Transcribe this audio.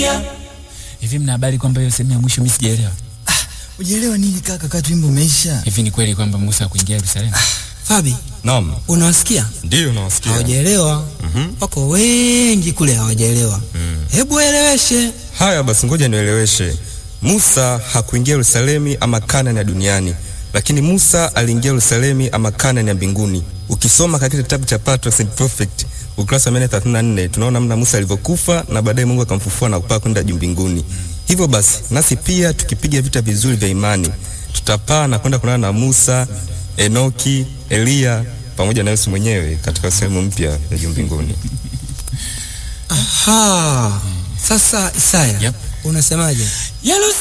Hivi mna habari kwamba hiyo sehemu ya mwisho mimi sijaelewa? Ujielewa nini kaka, kati wimbo umeisha? Hivi ni kweli kwamba Musa kuingia Yerusalemu? Fabi, Naam, unawasikia? ndiyo nawasikia. Hawajaelewa. Wako wengi kule hawajaelewa. Hebu waeleweshe. Haya basi, ngoja nieleweshe. Musa hakuingia Yerusalemu ama Kanani ya duniani, lakini Musa aliingia Yerusalemu ama Kanani ya mbinguni. Ukisoma katika kitabu cha Patriarchs and Prophets ukurasa wa 134 tunaona namna Musa alivyokufa na baadaye Mungu akamfufua na kupaa kwenda juu mbinguni. Hivyo basi, nasi pia tukipiga vita vizuri vya imani, tutapaa na kwenda kuonana na Musa, Enoki, Eliya pamoja na Yesu mwenyewe katika sehemu mpya ya juu mbinguni. Aha. Sasa Isaya, Yep. unasemaje? Yerusalemu